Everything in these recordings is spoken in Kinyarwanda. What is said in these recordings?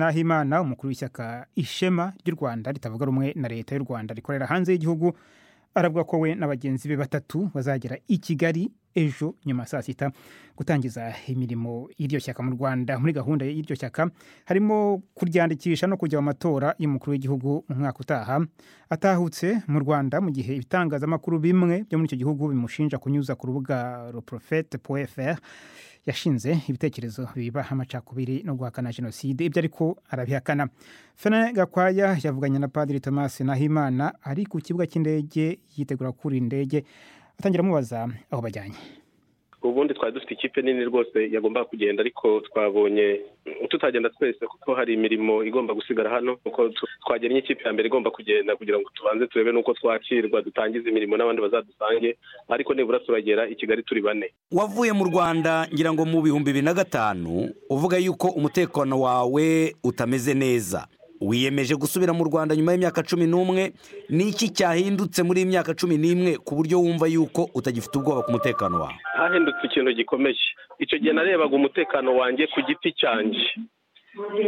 Nahimana umukuru w'ishyaka ishema ry'u Rwanda ritavuga rumwe na leta y'u Rwanda rikorera hanze y'igihugu aravuga ko we na bagenzi be batatu bazagera i Kigali ejo nyuma ya saa sita gutangiza imirimo y'iryo shyaka mu Rwanda muri gahunda y'iryo shyaka harimo kuryandikisha no kujya mu matora y'umukuru w'igihugu mu mwaka utaha atahutse mu Rwanda mu gihe ibitangazamakuru bimwe byo muri icyo gihugu bimushinja kunyuza ku rubuga ruprofete.fr yashinze ibitekerezo biba amacakubiri no guhakana jenoside ibyo ariko arabihakana fene gakwaya yavuganye na padiri thomas nahimana ari ku kibuga cy'indege yitegura gukura indege atangira amubaza aho bajyanye ubundi twari dufite ikipe nini rwose yagombaga kugenda ariko twabonye tutagenda twese kuko hari imirimo igomba gusigara hano kuko twagennye ikipe ya mbere igomba kugenda kugira ngo tubanze turebe n'uko twakirwa dutangize imirimo n'abandi bazadusange ariko nibura turagera i kigali turi bane wavuye mu rwanda ngira ngo mu bihumbi bibiri na gatanu uvuga yuko umutekano wawe utameze neza wiyemeje gusubira mu rwanda nyuma y'imyaka cumi n'umwe ni iki cyahindutse muri iyi myaka cumi n'imwe ku buryo wumva yuko utagifite ubwoba ku mutekano wawe hahindutse ikintu gikomeye icyo gihe narebaga umutekano wanjye ku giti cyanjye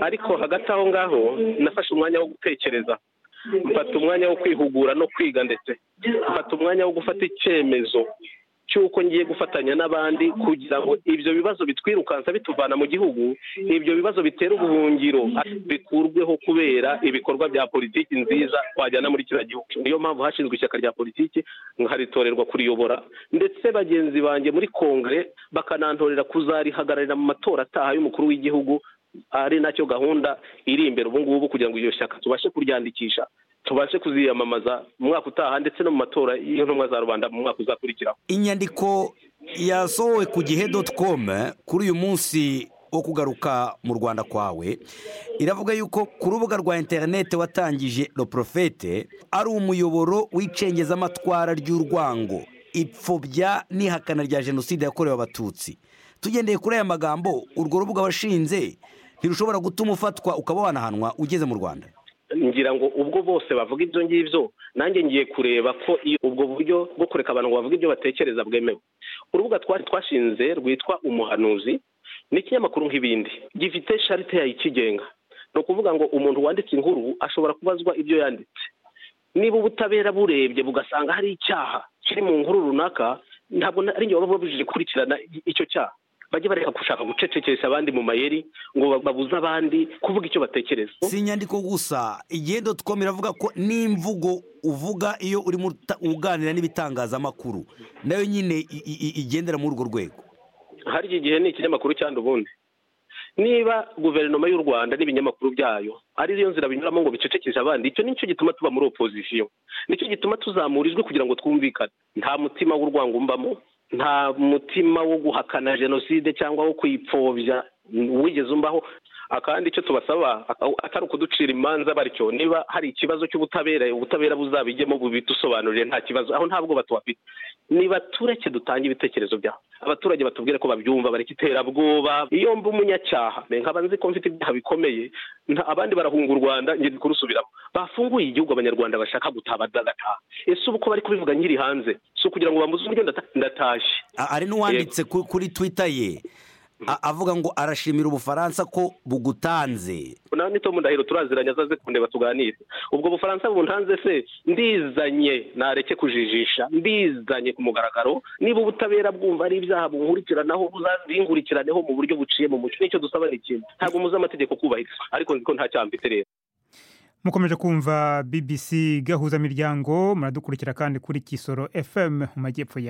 ariko hagati aho ngaho nafashe umwanya wo gutekereza mfata umwanya wo kwihugura no kwiga ndetse mfata umwanya wo gufata icyemezo cy'uko ngiye gufatanya n'abandi kugira ngo ibyo bibazo bitwirukansa bituvana mu gihugu ibyo bibazo bitera ubuhungiro bikurweho kubera ibikorwa bya politiki nziza twajyana muri kiriya gihugu niyo mpamvu hashinzwe ishyaka rya politiki nkaritorerwa kuriyobora ndetse bagenzi banjye muri kongere bakanantorera kuzarihagararira mu matora ataha y'umukuru w'igihugu ari nacyo gahunda iri imbere ubu ngubu kugira ngo iryo shyaka tubashe kuryandikisha tubashe kuziyamamaza mu mwaka utaha ndetse no mu matora y'intumwa za rubanda mu mwaka uzakurikiraho inyandiko yasohowe ku gihe doti komu kuri uyu munsi wo kugaruka mu rwanda kwawe iravuga yuko ku rubuga rwa interinete watangije roporofete ari umuyoboro w'icengezamatwara ry'urwango ipfobya n'ihakana rya jenoside yakorewe abatutsi tugendeye kuri aya magambo urwo rubuga washinze ntirushobora gutuma ufatwa ukaba wanahanwa ugeze mu rwanda ngira ngo ubwo bose bavuga ibyo ngibyo nanjye ngiye kureba ko ubwo buryo bwo kureka abantu ngo bavuge ibyo batekereza bwemewe urubuga twari twashinze rwitwa umuhanuzi n'ikinyamakuru nk'ibindi gifite sharite yayo ikigenga ni ukuvuga ngo umuntu wanditse inkuru ashobora kubazwa ibyo yanditse niba ubutabera burebye bugasanga hari icyaha kiri mu nkuru runaka ntabwo ari njye baba babujije gukurikirana icyo cyaha bajye bareka gushaka gucecekesha abandi mu mayeri ngo babuze abandi kuvuga icyo batekereza si inyandiko gusa igihe dotikomu iravuga ko n'imvugo uvuga iyo urimo uganira n'ibitangazamakuru nayo nyine igendera muri urwo rwego hari igihe ni ikinyamakuru cyangwa ubundi niba guverinoma y'u rwanda n'ibinyamakuru byayo ariyo nzira binyuramo ngo bicecekeshe abandi icyo nicyo gituma tuba muri opozisiyo nicyo gituma tuzamura ijwi kugira ngo twumvikane nta mutima w'urwango umbamo nta mutima wo guhakana jenoside cyangwa wo kuyipfobya wigeze umbaho akandi icyo tubasaba atari ukuducira imanza batyo niba hari ikibazo cy'ubutabera ubutabera buzabijyemo bubitusobanurire nta kibazo aho ntabwo batuhafite ni batureke dutange ibitekerezo byabo abaturage batubwire ko babyumva bareka iterabwoba iyo mba umunyacyaha nkaba nzi ko mfite ibyaha bikomeye abandi barahunga u rwanda ngenda kurusubiramo bafunguye igihugu abanyarwanda bashaka gutaha badataha ese ubu ko bari kubivuga nkiri hanze si ukugira ngo bambuze uburyo ndatashye hari n'uwanditse kuri twita ye avuga ngo arashimira ubufaransa ko bugutanze nawe ni tomu ndahiro turaziranye azaze kundeba tuganire ubwo bufaransa buntanze se ndizanye nareke kujijisha ndizanye ku mugaragaro niba ubutabera bwumva ari ibyaha bunkurikiranaho bingurikiraneho mu buryo buciye mu muco nicyo dusaba ni ikintu ntabwo muzi amategeko kubahiriza ariko nzi ko nta cyambitse rero mukomeje kumva bbc gahuzamiryango muradukurikira kandi kuri kisoro fm mu majyepfo ya